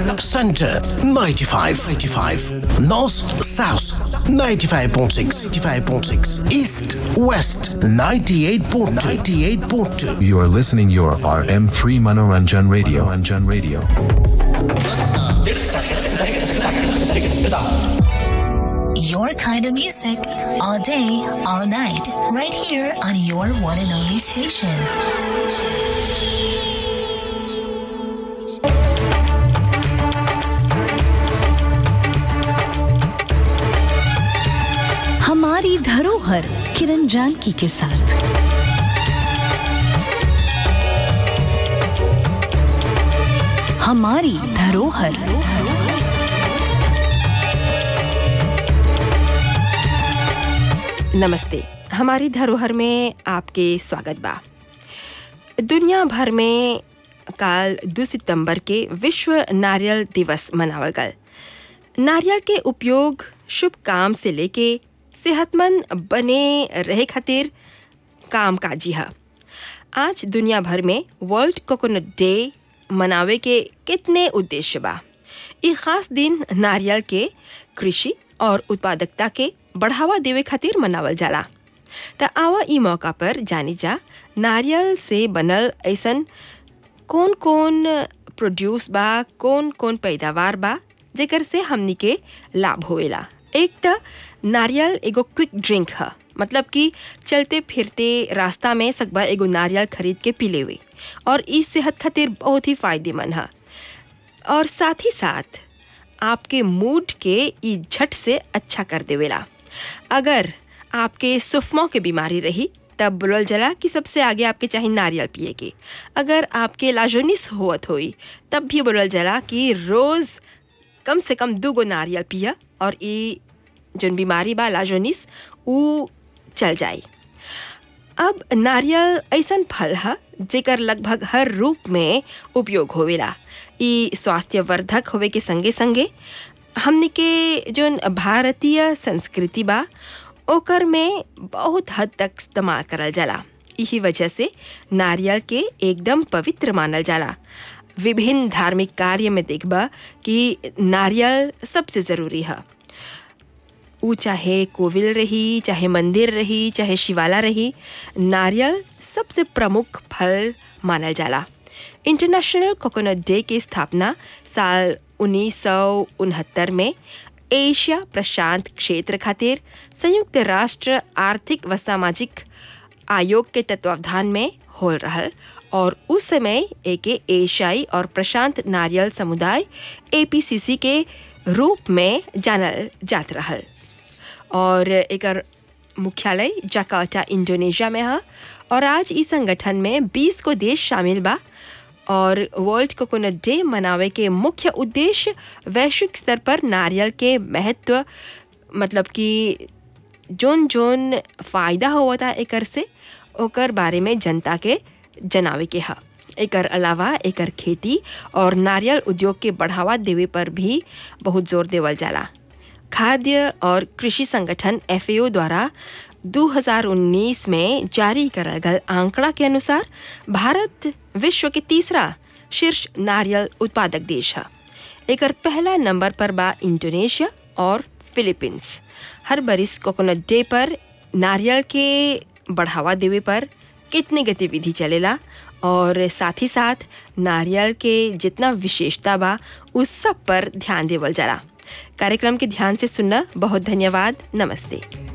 Center 95, 85. North, South 95.6, 95.6. East, West 98.2, 98.2. You are listening your RM3 Manoranjan Radio. Manoranjan Radio. Your kind of music all day, all night, right here on your one and only station. हमारी धरोहर किरण जानकी के साथ हमारी धरोहर नमस्ते हमारी धरोहर में आपके स्वागत बा दुनिया भर में काल दो सितंबर के विश्व नारियल दिवस मनावल गल नारियल के उपयोग शुभ काम से लेके सेहतमंद बने रहे खातिर काम काजी है आज दुनिया भर में वर्ल्ड कोकोनट डे मनावे के कितने उद्देश्य बा ये खास दिन नारियल के कृषि और उत्पादकता के बढ़ावा देवे खातिर मनावल जाला त आवा ई मौका पर जानी जा नारियल से बनल ऐसन कौन कौन प्रोड्यूस बा कौन कौन पैदावार बा जेकर से हमनी के लाभ होएला एक त नारियल एगो क्विक ड्रिंक ह मतलब कि चलते फिरते रास्ता में सकबा एगो नारियल खरीद के पी लेवे और ई सेहत खातिर बहुत ही फायदेमंद है और साथ ही साथ आपके मूड के ई झट से अच्छा कर देवेला अगर आपके सुफमों के बीमारी रही तब बोलल जला कि सबसे आगे आपके चाहिए नारियल पिए के अगर आपके लाजोनिस होत होई तब भी बोलल जला कि रोज़ कम से कम दू गो नारियल पिया और ई जौन बीमारी बा लाजोनिस ऊ चल जाई अब नारियल ऐसन फल है जेकर लगभग हर रूप में उपयोग होवेला ई स्वास्थ्यवर्धक होवे के संगे संगे हमने के जोन भारतीय संस्कृति बा ओकर में बहुत हद तक इस्तेमाल करल जाला यही वजह से नारियल के एकदम पवित्र मानल जाला विभिन्न धार्मिक कार्य में देखबा कि नारियल सबसे ज़रूरी है ऊ चाहे कोविल रही चाहे मंदिर रही चाहे शिवाला रही नारियल सबसे प्रमुख फल मानल जाला इंटरनेशनल कोकोनट डे की स्थापना साल उन्नीस में एशिया प्रशांत क्षेत्र खातिर संयुक्त राष्ट्र आर्थिक व सामाजिक आयोग के तत्वावधान में हो रहल और उस समय एके एशियाई और प्रशांत नारियल समुदाय एपीसीसी के रूप में जानल जात रहल और एकर मुख्यालय जकार्ता इंडोनेशिया में है और आज इस संगठन में 20 को देश शामिल बा और वर्ल्ड कोकोनट डे मनावे के मुख्य उद्देश्य वैश्विक स्तर पर नारियल के महत्व मतलब कि जोन जोन फ़ायदा हुआ था एकर से ओकर बारे में जनता के जनावे के है एकर अलावा एकर खेती और नारियल उद्योग के बढ़ावा देवे पर भी बहुत जोर देवल जाला खाद्य और कृषि संगठन एफ द्वारा 2019 में जारी करल गल आंकड़ा के अनुसार भारत विश्व के तीसरा शीर्ष नारियल उत्पादक देश है एकर पहला नंबर पर बा इंडोनेशिया और फिलीपींस हर बरिस कोकोनट डे पर नारियल के बढ़ावा देवे पर कितनी गतिविधि चलेला और साथ ही साथ नारियल के जितना विशेषता बा उस सब पर ध्यान देवल जाला कार्यक्रम के ध्यान से सुनना बहुत धन्यवाद नमस्ते